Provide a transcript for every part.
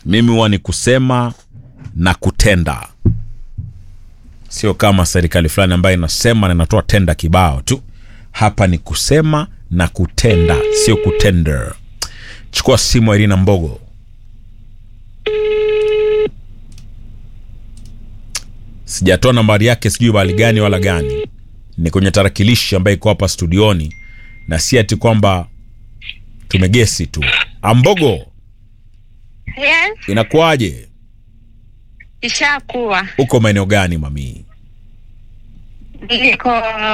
mimi huwa ni kusema na kutenda sio kama serikali fulani ambayo inasema na inatoa tenda kibao tu hapa ni kusema na kutenda sio kutender chukua simu irina mbogo sijatoa nambari yake sijui bali gani wala gani ni kwenye tarakilishi ambayo iko hapa studioni na si ati kwamba tumegesi tu ambogo Yes, inakuwaje ishakuwa uko maeneo gani mamii niko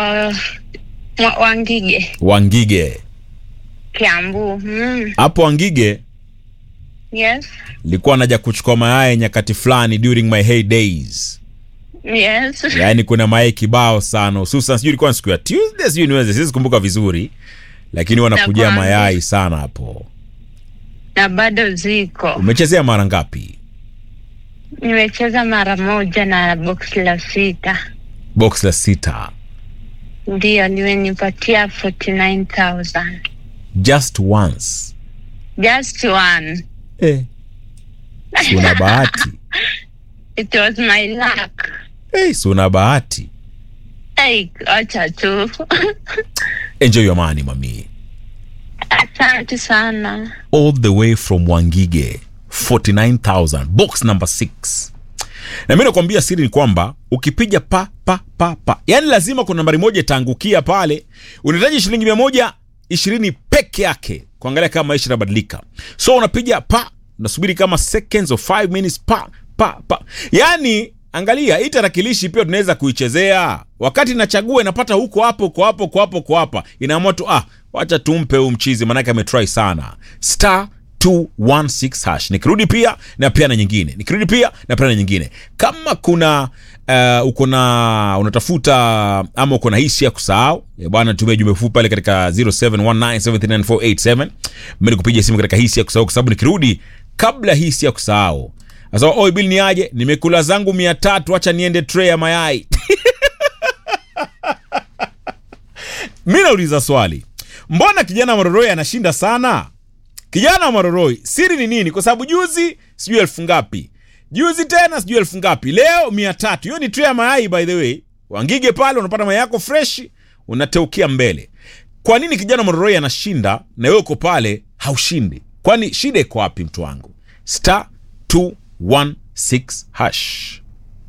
Mwa- Wangige, wangige Kiambu. Mm. hapo wangige Yes, likuwa naja kuchukua mayai nyakati fulani during my hey days yes. yaani kuna mayai kibao sana hususan sijui ilikuwa ni siku ya tuesday sijui ni Wednesday, siwezi kumbuka vizuri lakini wanakujia Nakwambia. mayai sana hapo na bado ziko. umechezea mara ngapi Nimecheza mara moja na box la sita, box la sita ndiyo nimenipatia 49000 just once just one. eh. si una bahati It was my luck. eh, si una bahati Hey, acha tu. enjoy your money mami Asante sana. all the way from wangige 49000 box number 6 na mi nakwambia siri ni kwamba ukipiga pa pa pa pa yaani lazima kuna nambari moja itaangukia pale unahitaji shilingi mia moja ishirini peke yake kuangalia kama maisha yanabadilika so unapiga pa unasubiri kama seconds of 5 minutes pa pa pa yaani angalia hii tarakilishi pia tunaweza kuichezea wakati inachagua inapata huko hapo huko hapo huko hapo huko hapa inaamua tu ah wacha tumpe huu mchizi manake ametry sana star 216 hash nikirudi pia na pia na nyingine nikirudi pia na pia na nyingine kama kuna uh, uko na unatafuta ama uko na hisi ya kusahau eh, bwana tumia jumbe fupi pale katika 0719739487 mimi nikupigia simu katika hisi ya kusahau kwa sababu nikirudi kabla hisi ya kusahau sasa oi bill ni aje nimekula zangu mia tatu acha niende tray ya mayai mi nauliza swali mbona kijana maroroi anashinda sana kijana wa maroroi siri ni nini kwa sababu juzi sijui elfu ngapi juzi tena sijui elfu ngapi leo mia tatu hiyo ni tray ya mayai by the way wangige pale unapata mayai yako fresh unateukia mbele kwa nini kijana mororoi anashinda na wewe uko pale haushindi kwani shida iko wapi mtu wangu star 216 hash